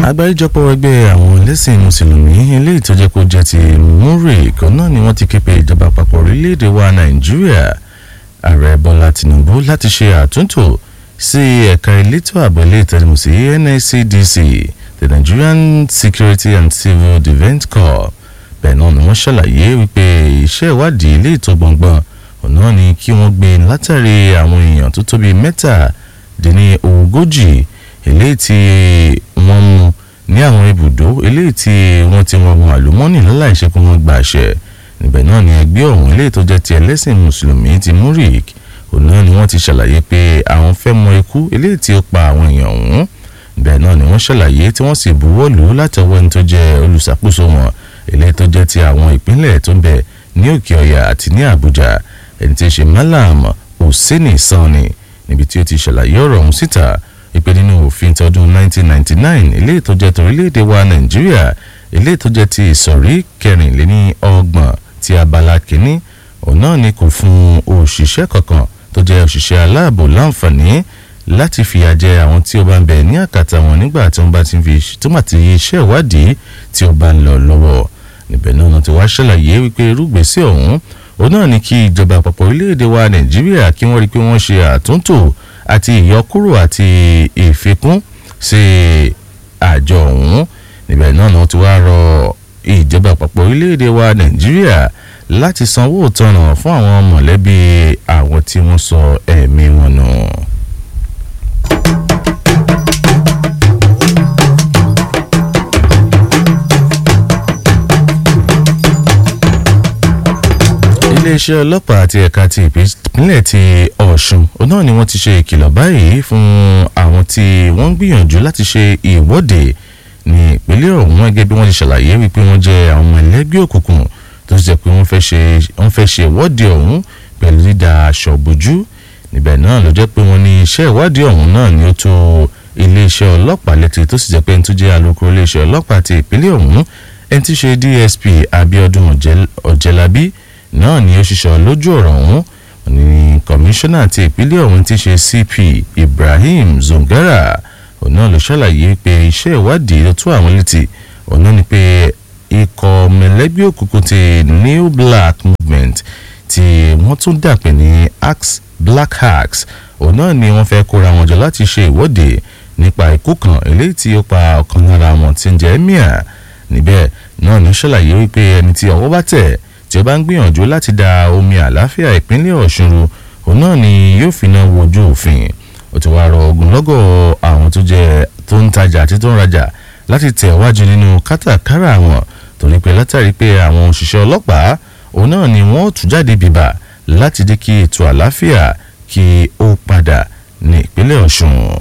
àgbáríjọpọ̀ ẹgbẹ́ àwọn ẹlẹ́sìn mùsùlùmí eléyìí tó jẹ́ kó jẹ́ ti múrè kan náà ni wọ́n ti ké pe ìjọba àpapọ̀ orílẹ̀-èdè wa nàìjíríà ààrẹ bọ́lá tìǹbù láti ṣe àtúntò sí ẹ̀ka elétò ààbò ilé ìtẹ̀lẹ́mù sí NSCDC the Nigerian Security and Civil Defence Corps bẹ́ẹ̀ náà ni wọ́n ṣàlàyé wípé iṣẹ́ ìwádìí ilé ìtọ́ gbọ̀ngbọ̀n ọ̀nà ni kí wọ́n gbé látàrí àwọn èèyàn tó tóbi mẹ́tàdínní ogójì eléyìí tí wọ́n mú ní àwọn ibùdó eléyìí tí wọ́n ti wọ́n wọn àlùmọ́ọ́nì láláìṣe kí wọ́n gba àṣẹ níbẹ̀ náà ni ẹgbẹ́ ọ̀hún eléyìí tó jẹ́ ti ẹlẹ́sìn mùsùlùmí ti murik òun náà ni wọ́n ti ṣàlàyé pé àwọn fẹ́ mọ ikú eléyìí tí ó pa àwọn èèyàn ọ̀hún níbẹ̀ náà ni wọ́n ṣàlàyé tí wọ́n sì buwọ́ lù ú látọwọ́ ẹni tó jẹ́ olùṣàkóso wọn eléyìí tó jẹ́ ti àwọn ìpínlẹ̀ tó ń bẹ ní òkè ọ̀yà àti ní àbújá ẹni tí í ṣe malam hussaini sanni níbi tí ó ti ṣàlàyé ọ̀rọ̀ ọ̀hún síta ìpè nínú òfin tọdún 1999 eléyìí tó jẹ́ torílẹ̀-èdè wa nàìjíríà eléyìí tó jẹ́ ti ìsọ̀rí kẹrìnléní ọgbọ̀n ti abala kìíní òun náà ni kò fún òṣìṣẹ́ kankan tó jẹ́ òṣìṣẹ́ aláàbò láǹfààní láti fìyà jẹ àwọn tí ó bá ń bẹ ní àkàtà wọn nígbà tí wọ́n bá ti fi tó mà ti iṣẹ́ ìwádìí tí ó bá ń lọ lọ́wọ́ níbẹ̀ náà ti wá ṣàlàyé wípé irúgbèsè ọ̀hún òun náà ni kí ìjọba àpapọ̀ orílẹ̀-èdè wa nàìjíríà kí wọ́n rí i pé wọ́n ṣe àtúntò àti ìyọkúrò àti ìfikún sí àjọ ọ̀hún níbẹ̀ náà ni wọ́n ti wá rọ ìjọba àpapọ̀ orílẹ̀-èdè wa nàìjíríà láti sanwó ìtanràn fún àwọn mọ̀lẹ́bí àwọn tí wọ́n sọ ẹ̀mí wọn nù. iléeṣẹ́ ọlọ́pàá àti ẹ̀ka ti ìpínlẹ̀ ti ọ̀ṣun náà ni wọ́n ti ṣe ìkìlọ̀ báyìí fún àwọn tí wọ́n ń gbìyànjú láti ṣe ìwọ́de ní ìpínlẹ̀ ọ̀hún gẹ́gẹ́ bí wọ́n ti ṣàlàyé wípé wọ́n jẹ́ àwọn ọmọ ẹlẹ́gbẹ́ òkùnkùn tó ti jẹ́ pé wọ́n fẹ́ ṣe ìwọ́de ọ̀hún pẹ̀lú dídá aṣọ bojú níbẹ̀ náà ló jẹ́ pé wọ́n ní iṣẹ́ ìwádìí ọ̀hún náà ni ó tó iléeṣẹ́ ọlọ́pàá létí tó sì jẹ́ pé ẹni tó jẹ́ alukoro iléeṣẹ́ ọlọ́pàá ti ìpínlẹ̀ ọ̀hún ẹni tí ṣe DSP Abíọ́dún Ọ̀jẹ̀lábí náà ni ó ṣiṣọ́ lójú ọ̀rọ̀ ọ̀hún ní kọmíṣánná ti ìpínlẹ̀ ọ̀hún ti ṣe CP Ibrahim Zongara òun náà ló ṣàlàyé pé iṣẹ́ ìwádìí ló tó àwọn létí òun náà ni pé ikọ̀ mẹ̀lẹ́bí òkùnkùn ti New Black Movement tí wọ́n tún dàpẹ́ ní axe Black Axe òun náà ni wọ́n fẹ́ kóra wọn jọ láti ṣe ìwọ́de nípa ikú kan eléyìí tí ó pa ọ̀kan lára wọn tí ń jẹ́ emir níbẹ̀ náà ni ó ṣàlàyé wípé ẹni tí ọwọ́ bá tẹ̀ tí ó bá ń gbìyànjú láti da omi àlàáfíà ìpínlẹ̀ ọ̀ṣun ru òun náà ni yóò fi náà wojú òfin ó ti wá rọ ogunlọ́gọ̀ àwọn tó jẹ́ tó ń tajà àti tó ń rajà láti tẹ̀ wájú nínú kátàkárà wọn torí pé látàrí pé àwọn òṣìṣẹ́ ọlọ́pàá òun náà ni wọ́n tú jáde bìbà láti dé kí ètò àlàáfíà kí ó padà ní ìpínlẹ̀ ọ̀ṣun.